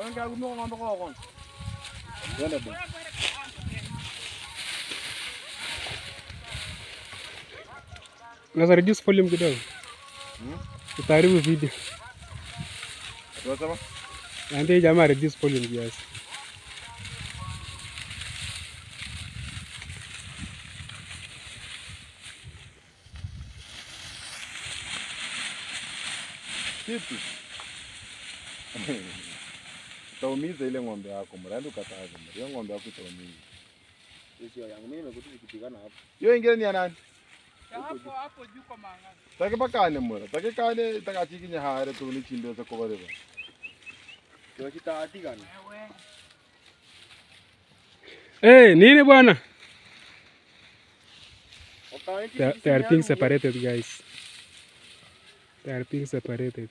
Ongea kumbe ng'ombe kwa kwa. Twende bwana. Unaweza reduce volume kidogo. Utaharibu video. Tunasema? Naambia hii jamaa reduce volume kiasi. Kitu. Utaumiza ile ng'ombe yako, mradi ukataze. Hiyo ng'ombe yako itaumiza. Sio yangu mimi nimekuta ikipigana hapo. Hiyo ingine ni ya nani? hapo hapo juu kwa mang'aza. Take bakane mura. Take kane itakachikinye hare tu ni chinde za kubareba. Kio kitatikana. Ewe. Eh, nini bwana? Okaiti. They, they are being separated guys. They are being separated.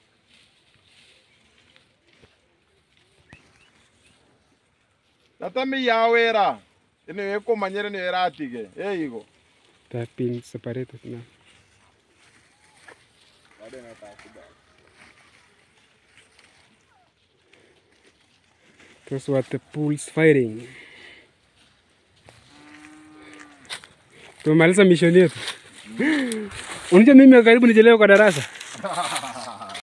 Natami yawera. Ine yeko manyere ni eratige. Eh igo. They have been separated now. Bado nataka Those were the bulls fighting. Tumemaliza mission yetu. Unajua mimi karibu nichelewe kwa darasa.